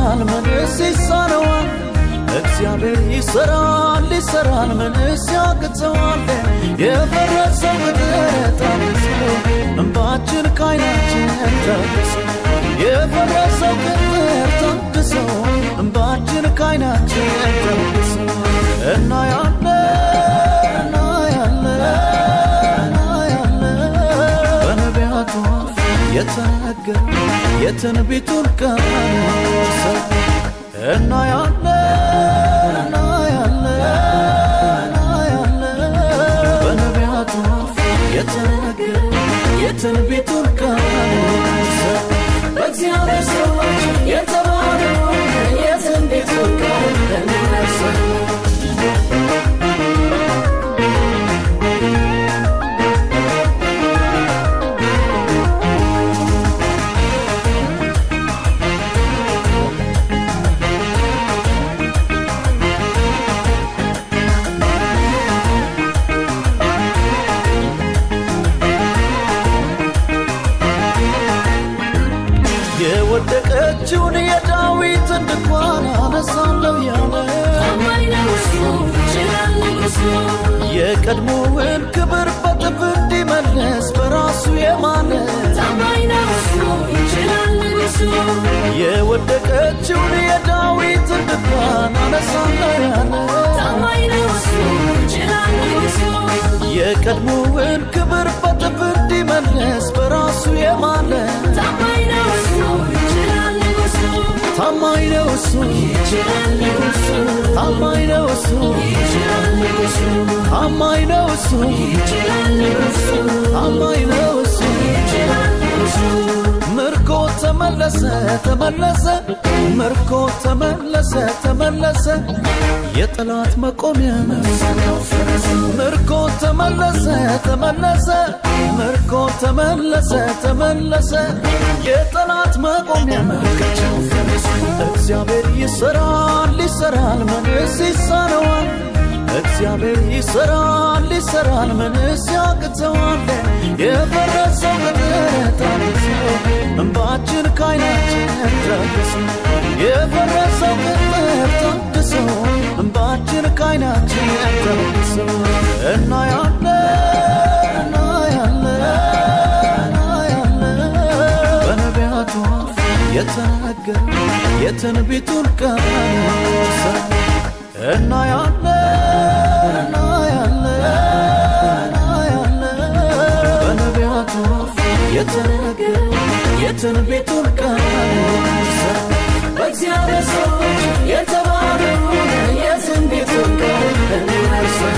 ይሰራል ምንስ ይሳነዋል? እግዚአብሔር ይሰራል ይሰራል ምንስ ያቅተዋል? የፈረሰው ቅጥር ታድሶ እንባችን ከዓይናችን ታድሶ የፈረሰው ቅጥር ታድሶ እንባችን ከዓይናችን ታድሶ እናያለን እናያለን እናያለን በነቢያቱ አፍ የተነገረ የትንቢቱን ቃል ሰው እናያለን እናያለን እናያለን በነቢያቱ አፍ የተነገረ የትንቢቱን ቃል ሰው በእግዚአብሔር ሰዎች የተባለውን የትንቢቱን ቃል እንመርሰው የወደቀችውን የዳዊትን ድንኳን አነሳለሁ ያለ ታማኝ ነው እሱ ይችላል ንጉሱ የቀድሞውን ክብር በጥፍ እንዲመለስ በራሱ የማለ ታማኝ ነው እሱ ይችላል ንጉሱ የወደቀችውን የዳዊትን ድንኳን አነሳለሁ ያለ ታማኝ ነው እሱ ይችላል ንጉሱ የቀድሞውን ክብር በጥፍ እንዲመለስ በራሱ የማለ ታማኝ ነው እሱ ይችላል ንጉሱ ታማኝ ነው እሱ ይችላል ንጉሱ ታማኝ ነው እሱ ይችላል ንጉሱ ታማኝ ነው እሱ ይችላል ንጉሱ ታማኝ ነው እሱ ይችላል ንጉሱ ምርኮ ተመለሰ ተመለሰ ምርኮ ተመለሰ ተመለሰ የጠላት መቆሚያ ምርኮ ተመለሰ ተመለሰ ምርኮ ተመለሰ ተመለሰ የጠላት መቆሚያ እግዚአብሔር ይሰራል ይሰራል ምንስ ይሳነዋል እግዚአብሔር ይሰራል ይሰራል ምንስ ያቅተዋል የፈረሰው ቅጥር ታድሶ እንባችን ከዓይናችን ታድሶ የፈረሰው ቅጥር ታድሶ እንባችን ከዓይናችን ታድሶ እናያለን እናያለን እናያለን በነቢያቱ አፍ የተነገረ የትንቢቱን ቃል ሰው እናያለን እናያለን እናያለን በነቢያቱ አፍ የተነገረ የትንቢቱን ቃል ሰው በእግዚአብሔር ሰዎች የተባለውን የትንቢቱን ቃል እንመርሰው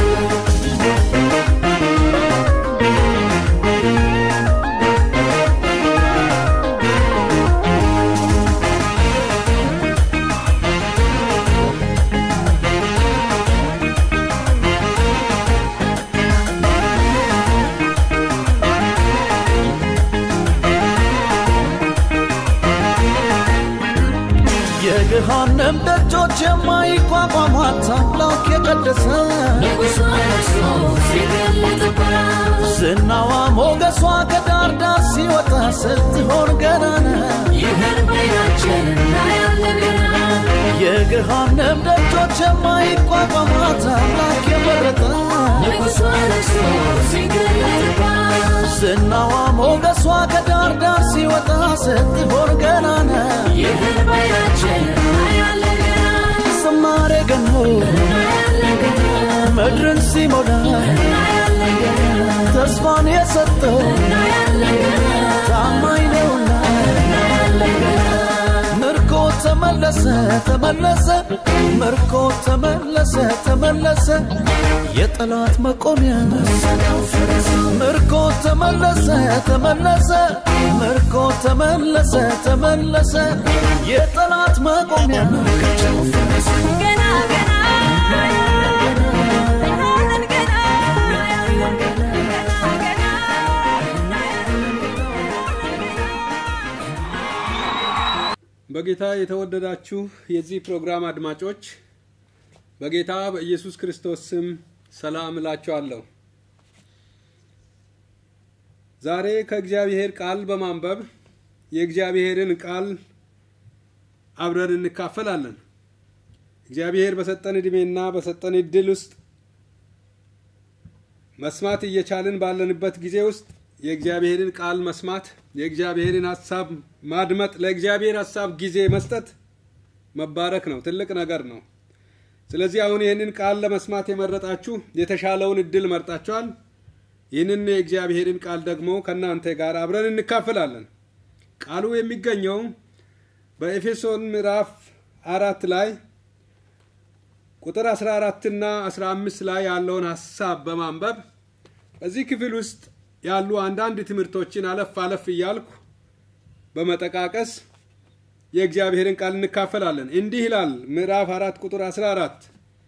የገሃነም ደጆች የማይቋቋሟት አምላክ የቀደሰ ንጉሱ ነግሶ ሲገለጥባት ዝናዋ ሞገሷ ከዳር ዳር ሲወጣ ስትሆን ገናና ይህን በዓይናችን እናያለን ገና የገሃነም ደጆች የማይቋቋሟት አምላክ የመረጠ ንጉሱ ነግሶ ሲገለጥባት ዝናዋ ሞገሷ ከዳር ዳር ሲወጣ ስትሆን ገናና ይህን በዓይናችን እናያለን ገና ዝማሬ ገኖ እናያለን ገና ምድርን ሲሞላ እናያለን ገና ተስፋን የሰጠው እናያለን ገና ታማኝ ነውና እናያለን ገና ምርኮ ተመለሰ ተመለሰ ምርኮ ተመለሰ ተመለሰ የጠላት መቆሚያ ምርኮ ተመለሰ ተመለሰ ምርኮ ተመለሰ ተመለሰ የጠላት መቆሚያ ገና ገና እናያለን ገና እናያለን ገና ገና በጌታ የተወደዳችሁ የዚህ ፕሮግራም አድማጮች በጌታ በኢየሱስ ክርስቶስ ስም ሰላም እላችኋለሁ። ዛሬ ከእግዚአብሔር ቃል በማንበብ የእግዚአብሔርን ቃል አብረን እንካፈላለን። እግዚአብሔር በሰጠን ዕድሜና በሰጠን እድል ውስጥ መስማት እየቻልን ባለንበት ጊዜ ውስጥ የእግዚአብሔርን ቃል መስማት፣ የእግዚአብሔርን ሀሳብ ማድመጥ፣ ለእግዚአብሔር ሀሳብ ጊዜ መስጠት መባረክ ነው። ትልቅ ነገር ነው። ስለዚህ አሁን ይህንን ቃል ለመስማት የመረጣችሁ የተሻለውን እድል መርጣችኋል። ይህንን የእግዚአብሔርን ቃል ደግሞ ከእናንተ ጋር አብረን እንካፈላለን። ቃሉ የሚገኘው በኤፌሶን ምዕራፍ አራት ላይ ቁጥር 14 እና 15 ላይ ያለውን ሀሳብ በማንበብ በዚህ ክፍል ውስጥ ያሉ አንዳንድ ትምህርቶችን አለፍ አለፍ እያልኩ በመጠቃቀስ የእግዚአብሔርን ቃል እንካፈላለን። እንዲህ ይላል ምዕራፍ አራት ቁጥር 14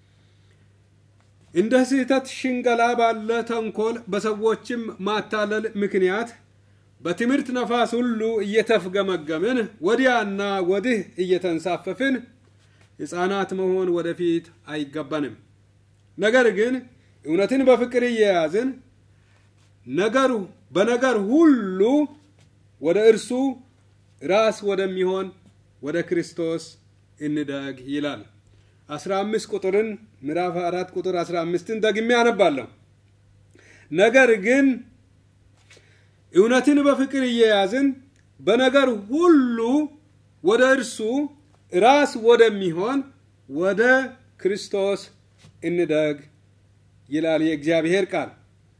እንደ ስህተት ሽንገላ ባለ ተንኮል በሰዎችም ማታለል ምክንያት በትምህርት ነፋስ ሁሉ እየተፍገመገምን ወዲያና ወዲህ እየተንሳፈፍን ሕፃናት መሆን ወደፊት አይገባንም። ነገር ግን እውነትን በፍቅር እየያዝን ነገሩ በነገር ሁሉ ወደ እርሱ ራስ ወደሚሆን ወደ ክርስቶስ እንደግ ይላል። 15 ቁጥርን ምዕራፍ 4 ቁጥር 15ን ደግሜ አነባለሁ። ነገር ግን እውነትን በፍቅር እየያዝን በነገር ሁሉ ወደ እርሱ ራስ ወደሚሆን ወደ ክርስቶስ እንደግ ይላል የእግዚአብሔር ቃል።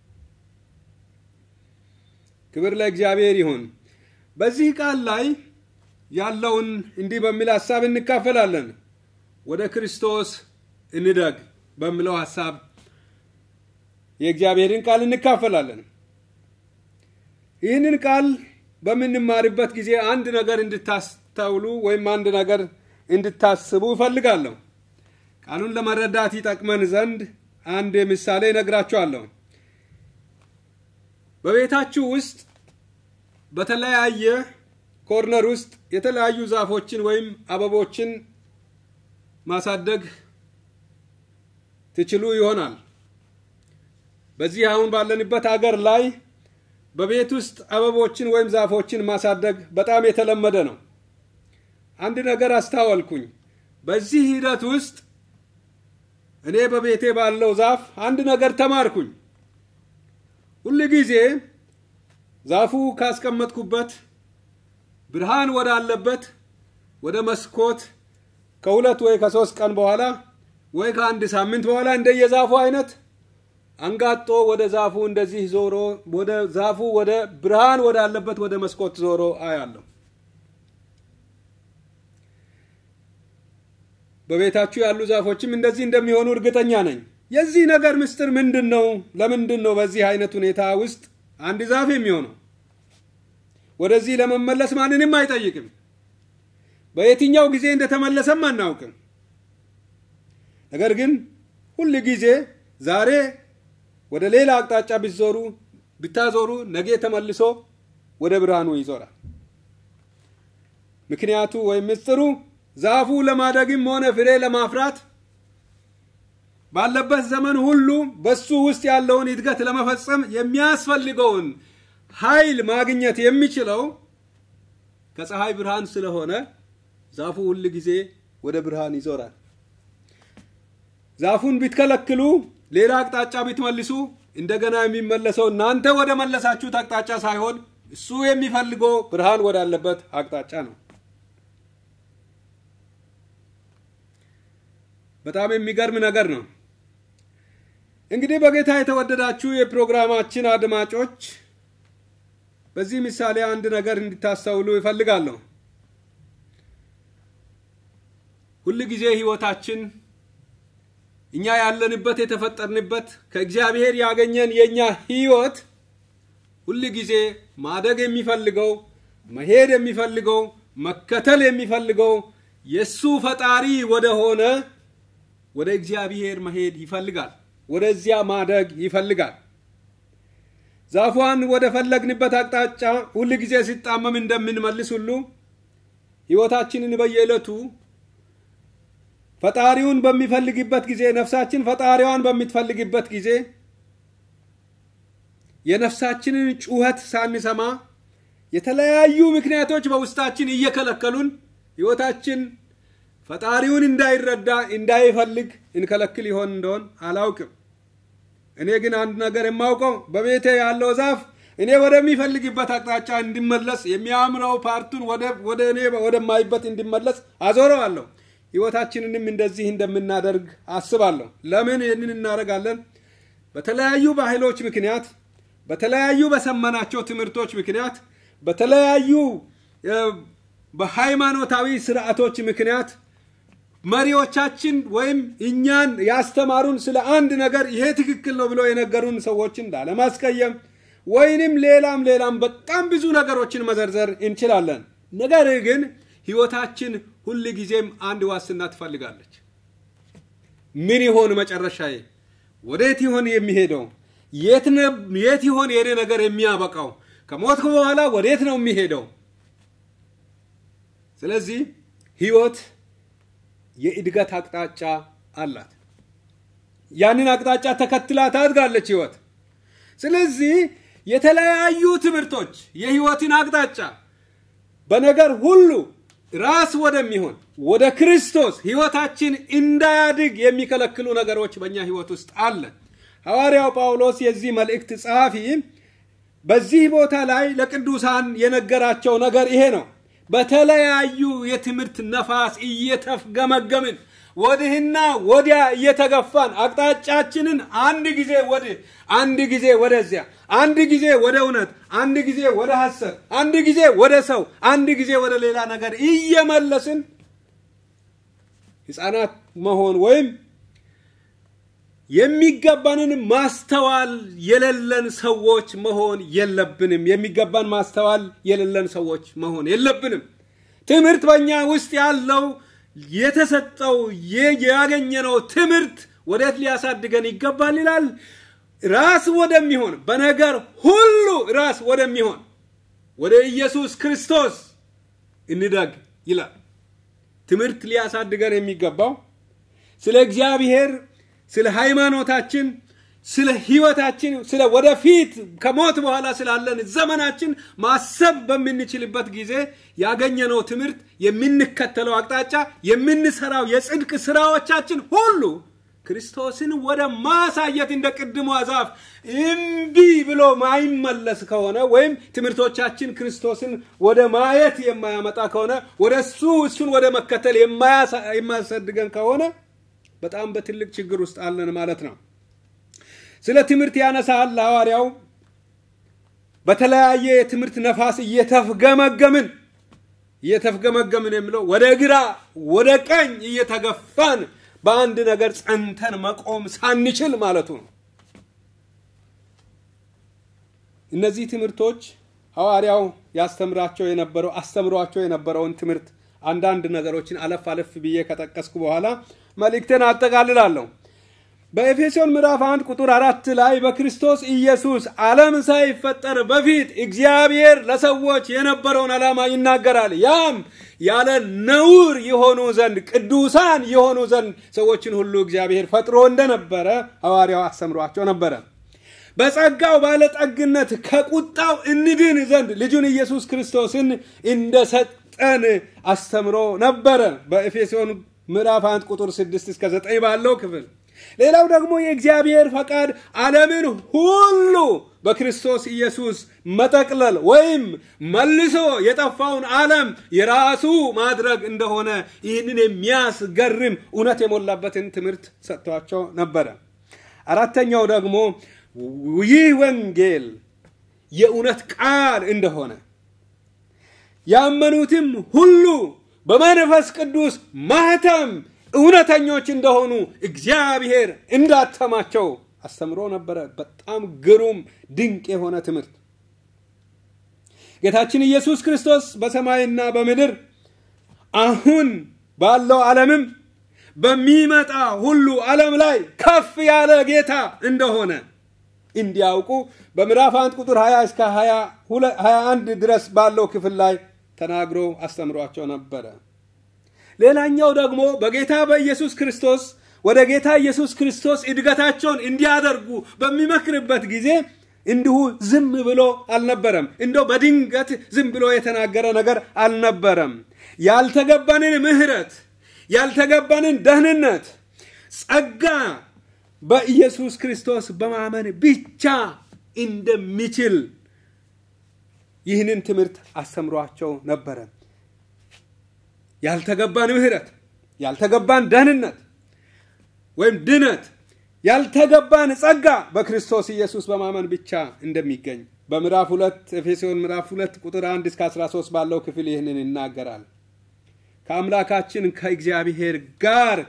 ክብር ለእግዚአብሔር ይሁን። በዚህ ቃል ላይ ያለውን እንዲህ በሚል ሀሳብ እንካፈላለን። ወደ ክርስቶስ እንደግ በሚለው ሀሳብ የእግዚአብሔርን ቃል እንካፈላለን። ይህንን ቃል በምንማርበት ጊዜ አንድ ነገር እንድታስተውሉ ወይም አንድ ነገር እንድታስቡ እፈልጋለሁ። ቃሉን ለመረዳት ይጠቅመን ዘንድ አንድ ምሳሌ እነግራችኋለሁ። በቤታችሁ ውስጥ በተለያየ ኮርነር ውስጥ የተለያዩ ዛፎችን ወይም አበቦችን ማሳደግ ትችሉ ይሆናል። በዚህ አሁን ባለንበት አገር ላይ በቤት ውስጥ አበቦችን ወይም ዛፎችን ማሳደግ በጣም የተለመደ ነው። አንድ ነገር አስታወልኩኝ። በዚህ ሂደት ውስጥ እኔ በቤቴ ባለው ዛፍ አንድ ነገር ተማርኩኝ። ሁል ጊዜ ዛፉ ካስቀመጥኩበት ብርሃን ወዳለበት ወደ መስኮት ከሁለት ወይ ከሶስት ቀን በኋላ ወይ ከአንድ ሳምንት በኋላ እንደየዛፉ አይነት አንጋጦ ወደ ዛፉ እንደዚህ ዞሮ ወደ ዛፉ ወደ ብርሃን ወዳለበት ወደ መስኮት ዞሮ አያለሁ። በቤታችሁ ያሉ ዛፎችም እንደዚህ እንደሚሆኑ እርግጠኛ ነኝ። የዚህ ነገር ምስጢር ምንድን ነው? ለምንድን ነው በዚህ አይነት ሁኔታ ውስጥ አንድ ዛፍ የሚሆነው? ወደዚህ ለመመለስ ማንንም አይጠይቅም። በየትኛው ጊዜ እንደተመለሰም አናውቅም። ነገር ግን ሁል ጊዜ ዛሬ ወደ ሌላ አቅጣጫ ብትዞሩ ብታዞሩ ነገ ተመልሶ ወደ ብርሃኑ ይዞራል። ምክንያቱ ወይም ምስጢሩ ዛፉ ለማደግም ሆነ ፍሬ ለማፍራት ባለበት ዘመን ሁሉ በሱ ውስጥ ያለውን እድገት ለመፈጸም የሚያስፈልገውን ኃይል ማግኘት የሚችለው ከፀሐይ ብርሃን ስለሆነ ዛፉ ሁል ጊዜ ወደ ብርሃን ይዞራል። ዛፉን ቢትከለክሉ ሌላ አቅጣጫ ቢትመልሱ እንደገና የሚመለሰው እናንተ ወደ መለሳችሁት አቅጣጫ ሳይሆን እሱ የሚፈልገው ብርሃን ወዳለበት አቅጣጫ ነው። በጣም የሚገርም ነገር ነው። እንግዲህ በጌታ የተወደዳችሁ የፕሮግራማችን አድማጮች በዚህ ምሳሌ አንድ ነገር እንድታስተውሉ ይፈልጋለሁ። ሁል ጊዜ ህይወታችን እኛ ያለንበት የተፈጠርንበት ከእግዚአብሔር ያገኘን የእኛ ህይወት ሁል ጊዜ ማደግ የሚፈልገው መሄድ የሚፈልገው መከተል የሚፈልገው የእሱ ፈጣሪ ወደ ሆነ ወደ እግዚአብሔር መሄድ ይፈልጋል። ወደዚያ ማደግ ይፈልጋል። ዛፏን ወደ ፈለግንበት አቅጣጫ ሁል ጊዜ ሲጣመም እንደምንመልስ ሁሉ ህይወታችንን በየዕለቱ ፈጣሪውን በሚፈልግበት ጊዜ ነፍሳችን ፈጣሪዋን በምትፈልግበት ጊዜ የነፍሳችንን ጩኸት ሳንሰማ የተለያዩ ምክንያቶች በውስጣችን እየከለከሉን ህይወታችን ፈጣሪውን እንዳይረዳ እንዳይፈልግ እንከለክል ይሆን እንደሆን አላውቅም። እኔ ግን አንድ ነገር የማውቀው በቤቴ ያለው ዛፍ እኔ ወደሚፈልግበት አቅጣጫ እንዲመለስ የሚያምረው ፓርቱን ወደ እኔ ወደማይበት እንዲመለስ አዞረዋለሁ። ህይወታችንንም እንደዚህ እንደምናደርግ አስባለሁ። ለምን ይህንን እናደርጋለን? በተለያዩ ባህሎች ምክንያት፣ በተለያዩ በሰመናቸው ትምህርቶች ምክንያት፣ በተለያዩ በሃይማኖታዊ ስርዓቶች ምክንያት መሪዎቻችን ወይም እኛን ያስተማሩን ስለ አንድ ነገር ይሄ ትክክል ነው ብለው የነገሩን ሰዎችን ላለማስቀየም ወይንም ሌላም ሌላም በጣም ብዙ ነገሮችን መዘርዘር እንችላለን። ነገር ግን ህይወታችን ሁል ጊዜም አንድ ዋስትና ትፈልጋለች። ምን ይሆን መጨረሻዬ? ወዴት ይሆን የሚሄደው? የት ይሆን የኔ ነገር የሚያበቃው? ከሞትኩ በኋላ ወዴት ነው የሚሄደው? ስለዚህ ህይወት የእድገት አቅጣጫ አላት። ያንን አቅጣጫ ተከትላ ታድጋለች ህይወት። ስለዚህ የተለያዩ ትምህርቶች የህይወትን አቅጣጫ በነገር ሁሉ ራስ ወደሚሆን ወደ ክርስቶስ ህይወታችን እንዳያድግ የሚከለክሉ ነገሮች በእኛ ህይወት ውስጥ አለ። ሐዋርያው ጳውሎስ የዚህ መልእክት ጸሐፊ በዚህ ቦታ ላይ ለቅዱሳን የነገራቸው ነገር ይሄ ነው። በተለያዩ የትምህርት ነፋስ እየተፍገመገምን ወዲህና ወዲያ እየተገፋን አቅጣጫችንን አንድ ጊዜ ወዲህ፣ አንድ ጊዜ ወደዚያ፣ አንድ ጊዜ ወደ እውነት፣ አንድ ጊዜ ወደ ሐሰት፣ አንድ ጊዜ ወደ ሰው፣ አንድ ጊዜ ወደ ሌላ ነገር እየመለስን ህፃናት መሆን ወይም የሚገባንን ማስተዋል የሌለን ሰዎች መሆን የለብንም። የሚገባን ማስተዋል የሌለን ሰዎች መሆን የለብንም። ትምህርት በእኛ ውስጥ ያለው የተሰጠው ያገኘነው ትምህርት ወዴት ሊያሳድገን ይገባል ይላል። ራስ ወደሚሆን በነገር ሁሉ ራስ ወደሚሆን ወደ ኢየሱስ ክርስቶስ እንደግ ይላል። ትምህርት ሊያሳድገን የሚገባው ስለ እግዚአብሔር ስለ ሃይማኖታችን፣ ስለ ህይወታችን፣ ስለ ወደፊት ከሞት በኋላ ስላለን ዘመናችን ማሰብ በምንችልበት ጊዜ ያገኘነው ትምህርት፣ የምንከተለው አቅጣጫ፣ የምንሰራው የጽድቅ ስራዎቻችን ሁሉ ክርስቶስን ወደ ማሳየት እንደ ቅድሟ ዛፍ እምቢ ብሎ ማይመለስ ከሆነ ወይም ትምህርቶቻችን ክርስቶስን ወደ ማየት የማያመጣ ከሆነ ወደ እሱ እሱን ወደ መከተል የማያሳድገን ከሆነ በጣም በትልቅ ችግር ውስጥ አለን ማለት ነው። ስለ ትምህርት ያነሳል ሐዋርያው። በተለያየ የትምህርት ነፋስ እየተፍገመገምን እየተፍገመገምን የሚለው ወደ ግራ ወደ ቀኝ እየተገፋን በአንድ ነገር ጸንተን መቆም ሳንችል ማለቱ ነው። እነዚህ ትምህርቶች ሐዋርያው ያስተምራቸው የነበረው አስተምሯቸው የነበረውን ትምህርት አንዳንድ ነገሮችን አለፍ አለፍ ብዬ ከጠቀስኩ በኋላ መልእክትን አጠቃልላለሁ። በኤፌሶን ምዕራፍ አንድ ቁጥር አራት ላይ በክርስቶስ ኢየሱስ ዓለም ሳይፈጠር በፊት እግዚአብሔር ለሰዎች የነበረውን ዓላማ ይናገራል። ያም ያለ ነውር የሆኑ ዘንድ ቅዱሳን የሆኑ ዘንድ ሰዎችን ሁሉ እግዚአብሔር ፈጥሮ እንደነበረ ሐዋርያው አስተምሯቸው ነበረ። በጸጋው ባለጠግነት ከቁጣው እንድን ዘንድ ልጁን ኢየሱስ ክርስቶስን እንደሰጠን አስተምሮ ነበረ። በኤፌሶን ምዕራፍ 1 ቁጥር 6 እስከ 9 ባለው ክፍል ሌላው ደግሞ የእግዚአብሔር ፈቃድ ዓለምን ሁሉ በክርስቶስ ኢየሱስ መጠቅለል ወይም መልሶ የጠፋውን ዓለም የራሱ ማድረግ እንደሆነ ይህንን የሚያስገርም እውነት የሞላበትን ትምህርት ሰጥቷቸው ነበረ። አራተኛው ደግሞ ይህ ወንጌል የእውነት ቃል እንደሆነ ያመኑትም ሁሉ በመንፈስ ቅዱስ ማህተም እውነተኞች እንደሆኑ እግዚአብሔር እንዳተማቸው አስተምሮ ነበረ። በጣም ግሩም ድንቅ የሆነ ትምህርት ጌታችን ኢየሱስ ክርስቶስ በሰማይና በምድር አሁን ባለው ዓለምም በሚመጣ ሁሉ ዓለም ላይ ከፍ ያለ ጌታ እንደሆነ እንዲያውቁ በምዕራፍ 1 ቁጥር 20 እስከ 21 ድረስ ባለው ክፍል ላይ ተናግሮ አስተምሯቸው ነበረ። ሌላኛው ደግሞ በጌታ በኢየሱስ ክርስቶስ ወደ ጌታ ኢየሱስ ክርስቶስ እድገታቸውን እንዲያደርጉ በሚመክርበት ጊዜ እንዲሁ ዝም ብሎ አልነበረም። እንደው በድንገት ዝም ብሎ የተናገረ ነገር አልነበረም። ያልተገባንን ምህረት ያልተገባንን ደህንነት ጸጋ በኢየሱስ ክርስቶስ በማመን ብቻ እንደሚችል ይህንን ትምህርት አስተምሯቸው ነበረ። ያልተገባን ምህረት፣ ያልተገባን ደህንነት ወይም ድነት፣ ያልተገባን ጸጋ በክርስቶስ ኢየሱስ በማመን ብቻ እንደሚገኝ በምዕራፍ ሁለት ኤፌሶን ምዕራፍ ሁለት ቁጥር አንድ እስከ 13 ባለው ክፍል ይህንን ይናገራል። ከአምላካችን ከእግዚአብሔር ጋር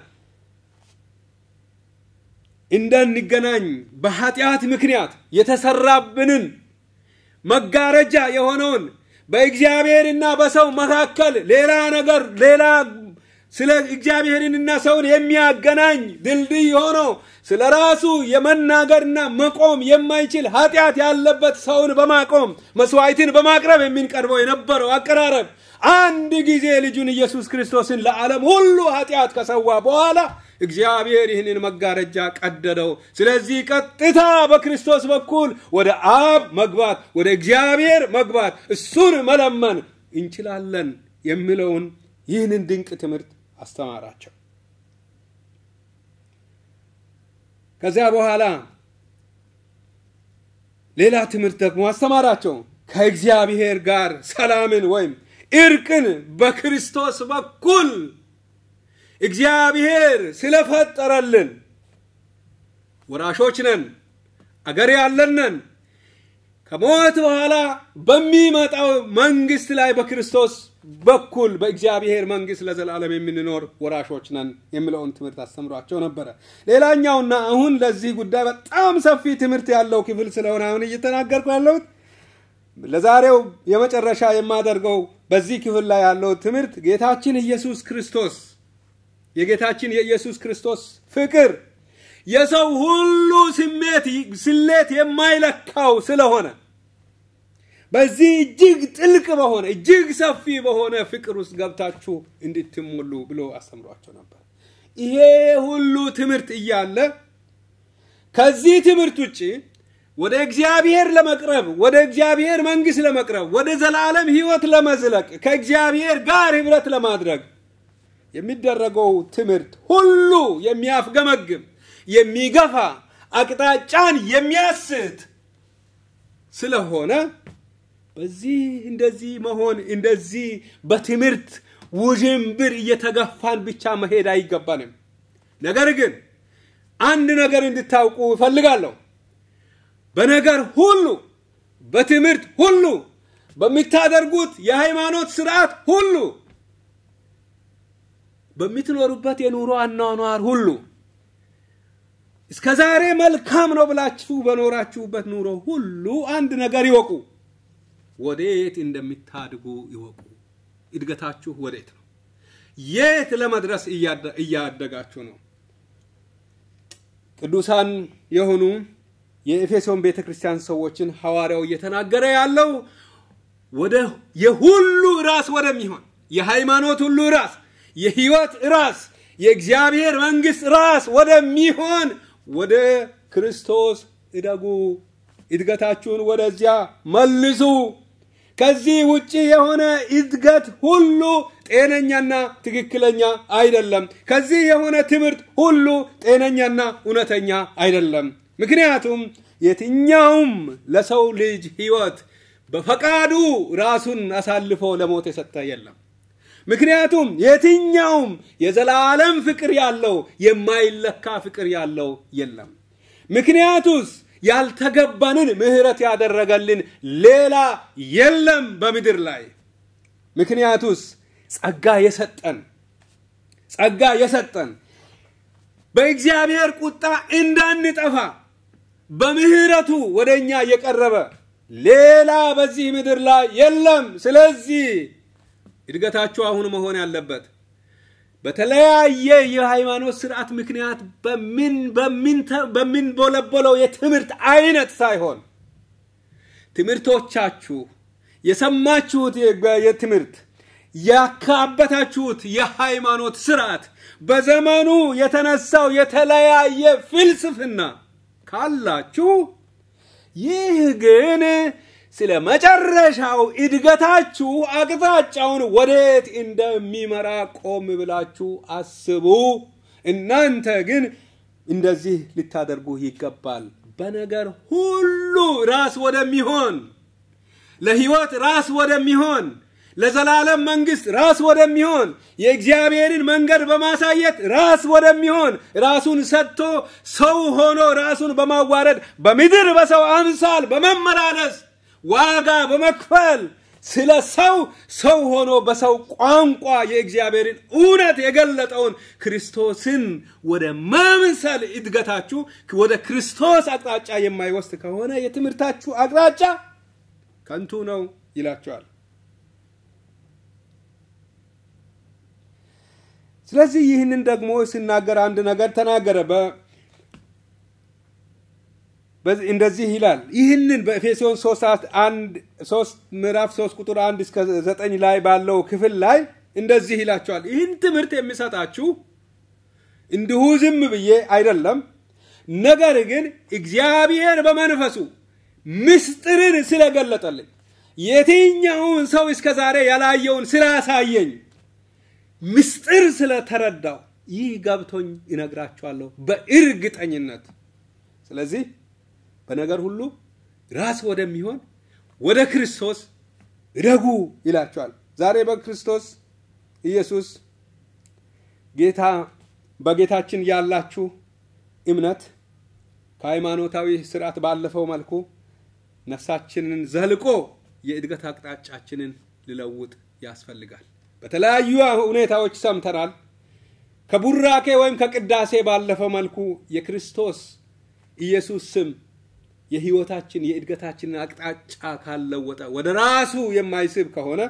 እንደንገናኝ በኃጢአት ምክንያት የተሰራብንን መጋረጃ የሆነውን በእግዚአብሔርና በሰው መካከል ሌላ ነገር ሌላ ስለ እግዚአብሔርንና ሰውን የሚያገናኝ ድልድይ ሆኖ ስለ ራሱ የመናገርና መቆም የማይችል ኃጢአት ያለበት ሰውን በማቆም መስዋዕትን በማቅረብ የሚንቀርበው የነበረው አቀራረብ አንድ ጊዜ ልጁን ኢየሱስ ክርስቶስን ለዓለም ሁሉ ኃጢአት ከሰዋ በኋላ እግዚአብሔር ይህንን መጋረጃ ቀደደው። ስለዚህ ቀጥታ በክርስቶስ በኩል ወደ አብ መግባት፣ ወደ እግዚአብሔር መግባት፣ እሱን መለመን እንችላለን የሚለውን ይህንን ድንቅ ትምህርት አስተማራቸው። ከዚያ በኋላ ሌላ ትምህርት ደግሞ አስተማራቸው። ከእግዚአብሔር ጋር ሰላምን ወይም እርቅን በክርስቶስ በኩል እግዚአብሔር ስለፈጠረልን ወራሾች ነን፣ አገር ያለን ነን። ከሞት በኋላ በሚመጣው መንግስት ላይ በክርስቶስ በኩል በእግዚአብሔር መንግስት ለዘላለም የምንኖር ወራሾች ነን የሚለውን ትምህርት አስተምሯቸው ነበረ። ሌላኛውና አሁን ለዚህ ጉዳይ በጣም ሰፊ ትምህርት ያለው ክፍል ስለሆነ አሁን እየተናገርኩ ያለሁት ለዛሬው የመጨረሻ የማደርገው በዚህ ክፍል ላይ ያለው ትምህርት ጌታችን ኢየሱስ ክርስቶስ የጌታችን የኢየሱስ ክርስቶስ ፍቅር የሰው ሁሉ ስሜት ስሌት የማይለካው ስለሆነ በዚህ እጅግ ጥልቅ በሆነ እጅግ ሰፊ በሆነ ፍቅር ውስጥ ገብታችሁ እንድትሞሉ ብሎ አስተምሯቸው ነበር። ይሄ ሁሉ ትምህርት እያለ ከዚህ ትምህርት ውጭ ወደ እግዚአብሔር ለመቅረብ ወደ እግዚአብሔር መንግስት ለመቅረብ ወደ ዘላለም ህይወት ለመዝለቅ ከእግዚአብሔር ጋር ህብረት ለማድረግ የሚደረገው ትምህርት ሁሉ የሚያፍገመግም የሚገፋ አቅጣጫን የሚያስት ስለሆነ በዚህ እንደዚህ መሆን እንደዚህ በትምህርት ውዥንብር እየተገፋን ብቻ መሄድ አይገባንም። ነገር ግን አንድ ነገር እንድታውቁ እፈልጋለሁ። በነገር ሁሉ፣ በትምህርት ሁሉ፣ በምታደርጉት የሃይማኖት ስርዓት ሁሉ፣ በምትኖሩበት የኑሮ አኗኗር ሁሉ እስከ ዛሬ መልካም ነው ብላችሁ በኖራችሁበት ኑሮ ሁሉ አንድ ነገር ይወቁ። ወዴት እንደምታድጉ ይወቁ። እድገታችሁ ወዴት ነው? የት ለመድረስ እያደጋችሁ ነው? ቅዱሳን የሆኑ የኤፌሶን ቤተ ክርስቲያን ሰዎችን ሐዋርያው እየተናገረ ያለው ወደ የሁሉ ራስ ወደሚሆን የሃይማኖት ሁሉ ራስ የህይወት ራስ የእግዚአብሔር መንግስት ራስ ወደሚሆን ወደ ክርስቶስ እደጉ። እድገታችሁን ወደዚያ መልሱ። ከዚህ ውጪ የሆነ እድገት ሁሉ ጤነኛና ትክክለኛ አይደለም። ከዚህ የሆነ ትምህርት ሁሉ ጤነኛና እውነተኛ አይደለም። ምክንያቱም የትኛውም ለሰው ልጅ ህይወት በፈቃዱ ራሱን አሳልፎ ለሞት የሰጠ የለም። ምክንያቱም የትኛውም የዘላለም ፍቅር ያለው የማይለካ ፍቅር ያለው የለም። ምክንያቱስ ያልተገባንን ምህረት ያደረገልን ሌላ የለም በምድር ላይ። ምክንያቱስ ጸጋ የሰጠን ጸጋ የሰጠን በእግዚአብሔር ቁጣ እንዳንጠፋ በምህረቱ ወደ እኛ የቀረበ ሌላ በዚህ ምድር ላይ የለም። ስለዚህ እድገታችሁ አሁን መሆን ያለበት በተለያየ የሃይማኖት ስርዓት ምክንያት በምንቦለቦለው የትምህርት አይነት ሳይሆን ትምህርቶቻችሁ የሰማችሁት የትምህርት ያካበታችሁት የሃይማኖት ስርዓት በዘመኑ የተነሳው የተለያየ ፍልስፍና ካላችሁ ይህ ግን ስለ መጨረሻው እድገታችሁ አቅጣጫውን ወዴት እንደሚመራ ቆም ብላችሁ አስቡ። እናንተ ግን እንደዚህ ልታደርጉ ይገባል። በነገር ሁሉ ራስ ወደሚሆን ለህይወት ራስ ወደሚሆን ለዘላለም መንግስት ራስ ወደሚሆን የእግዚአብሔርን መንገድ በማሳየት ራስ ወደሚሆን ራሱን ሰጥቶ ሰው ሆኖ ራሱን በማዋረድ በምድር በሰው አምሳል በመመላለስ ዋጋ በመክፈል ስለ ሰው ሰው ሆኖ በሰው ቋንቋ የእግዚአብሔርን እውነት የገለጠውን ክርስቶስን ወደ መምሰል እድገታችሁ ወደ ክርስቶስ አቅጣጫ የማይወስድ ከሆነ የትምህርታችሁ አቅጣጫ ከንቱ ነው ይላቸዋል። ስለዚህ ይህንን ደግሞ ሲናገር አንድ ነገር ተናገረ። በ- በዚህ- እንደዚህ ይላል። ይህንን በኤፌሶን 3 አንድ 3 ምዕራፍ 3 ቁጥር 1 እስከ 9 ላይ ባለው ክፍል ላይ እንደዚህ ይላቸዋል። ይህን ትምህርት የሚሰጣችሁ እንዲሁ ዝም ብዬ አይደለም፣ ነገር ግን እግዚአብሔር በመንፈሱ ምስጢርን ስለገለጠልኝ የትኛውን ሰው እስከ ዛሬ ያላየውን ስላሳየኝ ምስጢር ስለተረዳው ይህ ገብቶኝ ይነግራችኋለሁ በእርግጠኝነት። ስለዚህ በነገር ሁሉ ራስ ወደሚሆን ወደ ክርስቶስ እደጉ ይላቸዋል። ዛሬ በክርስቶስ ኢየሱስ ጌታ በጌታችን ያላችሁ እምነት ከሃይማኖታዊ ስርዓት ባለፈው መልኩ ነፍሳችንን ዘልቆ የእድገት አቅጣጫችንን ሊለውጥ ያስፈልጋል። በተለያዩ ሁኔታዎች ሰምተናል። ከቡራኬ ወይም ከቅዳሴ ባለፈው መልኩ የክርስቶስ ኢየሱስ ስም የህይወታችን የእድገታችንን አቅጣጫ ካልለወጠ ወደ ራሱ የማይስብ ከሆነ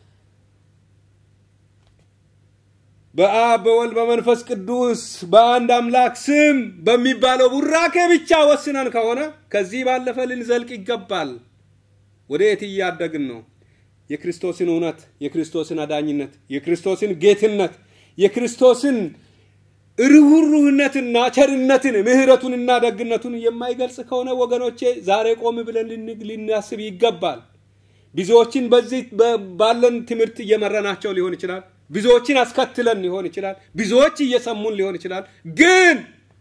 በአብ በወልድ በመንፈስ ቅዱስ በአንድ አምላክ ስም በሚባለው ቡራኬ ብቻ ወስነን ከሆነ ከዚህ ባለፈ ልንዘልቅ ይገባል። ወደ የት እያደግን ነው? የክርስቶስን እውነት፣ የክርስቶስን አዳኝነት፣ የክርስቶስን ጌትነት፣ የክርስቶስን ርኅሩህነትና ቸርነትን ምሕረቱንና ደግነቱን የማይገልጽ ከሆነ ወገኖቼ ዛሬ ቆም ብለን ልን- ልናስብ ይገባል። ብዙዎችን በዚህ በ- ባለን ትምህርት እየመረናቸው ሊሆን ይችላል። ብዙዎችን አስከትለን ሊሆን ይችላል። ብዙዎች እየሰሙን ሊሆን ይችላል። ግን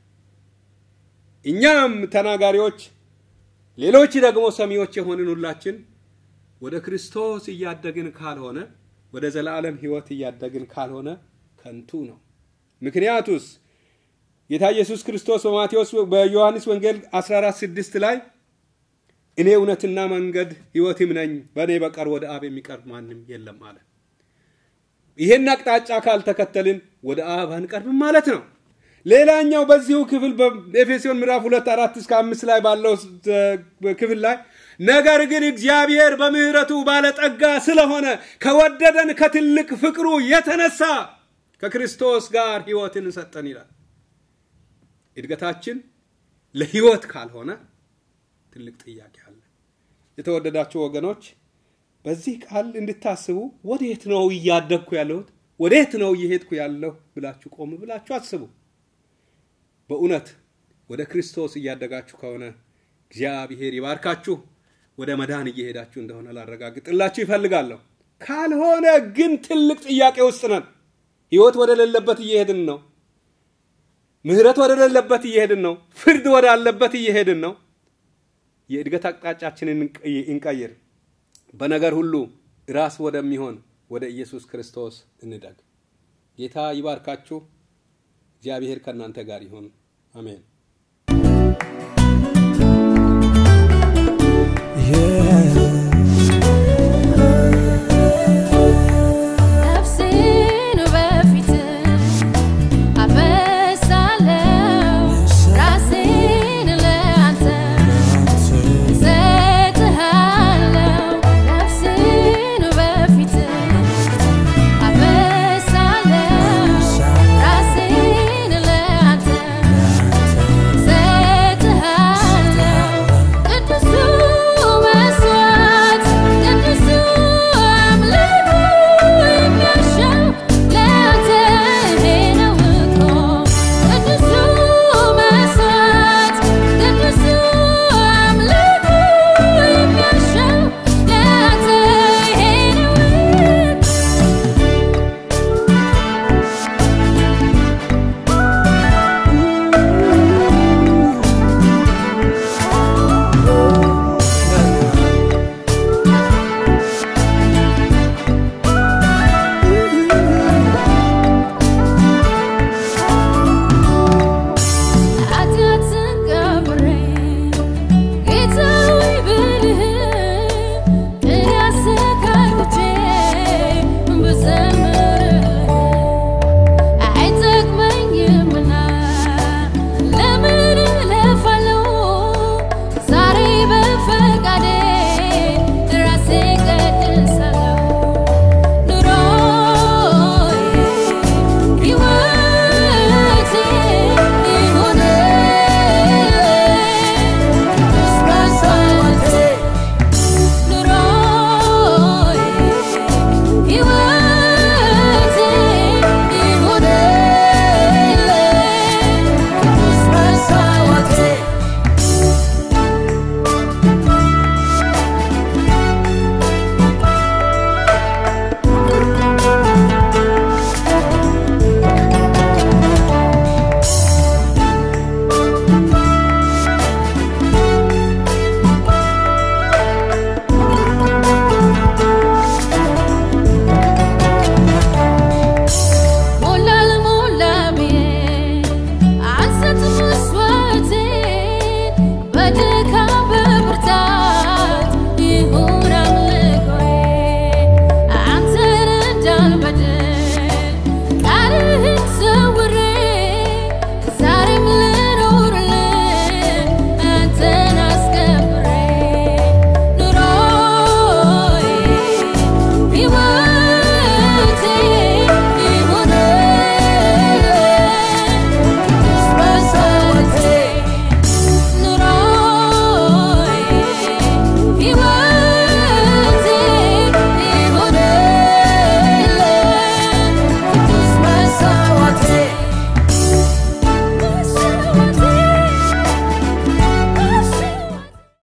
እኛም ተናጋሪዎች፣ ሌሎች ደግሞ ሰሚዎች የሆንን ሁላችን ወደ ክርስቶስ እያደግን ካልሆነ ወደ ዘላለም ሕይወት እያደግን ካልሆነ ከንቱ ነው። ምክንያቱስ ጌታ ኢየሱስ ክርስቶስ በማቴዎስ በዮሐንስ ወንጌል 14 6 ላይ እኔ እውነትና መንገድ ሕይወትም ነኝ፣ በእኔ በቀር ወደ አብ የሚቀርብ ማንም የለም አለ። ይሄን አቅጣጫ ካልተከተልን ወደ አብ አንቀርብም ማለት ነው። ሌላኛው በዚሁ ክፍል በኤፌሶን ምዕራፍ ሁለት አራት እስከ አምስት ላይ ባለው እ፣ ክፍል ላይ ነገር ግን እግዚአብሔር በምሕረቱ ባለጠጋ ስለሆነ ከወደደን ከትልቅ ፍቅሩ የተነሳ ከክርስቶስ ጋር ሕይወትን ሰጠን ይላል። እድገታችን ለሕይወት ካልሆነ ትልቅ ጥያቄ አለ። የተወደዳችሁ ወገኖች በዚህ ቃል እንድታስቡ ወዴት ነው እያደግኩ ያለሁት? ወዴት ነው እየሄድኩ ያለሁ ብላችሁ ቆም ብላችሁ አስቡ። በእውነት ወደ ክርስቶስ እያደጋችሁ ከሆነ እግዚአብሔር ይባርካችሁ። ወደ መዳን እየሄዳችሁ እንደሆነ ላረጋግጥላችሁ ይፈልጋለሁ። ካልሆነ ግን ትልቅ ጥያቄ ውስጥ ነን። ሕይወት ወደ ሌለበት እየሄድን ነው። ምሕረት ወደ ሌለበት እየሄድን ነው። ፍርድ ወደ አለበት እየሄድን ነው። የእድገት አቅጣጫችንን እንቀይር። በነገር ሁሉ ራስ ወደሚሆን ወደ ኢየሱስ ክርስቶስ እንደግ። ጌታ ይባርካችሁ። እግዚአብሔር ከእናንተ ጋር ይሁን። አሜን።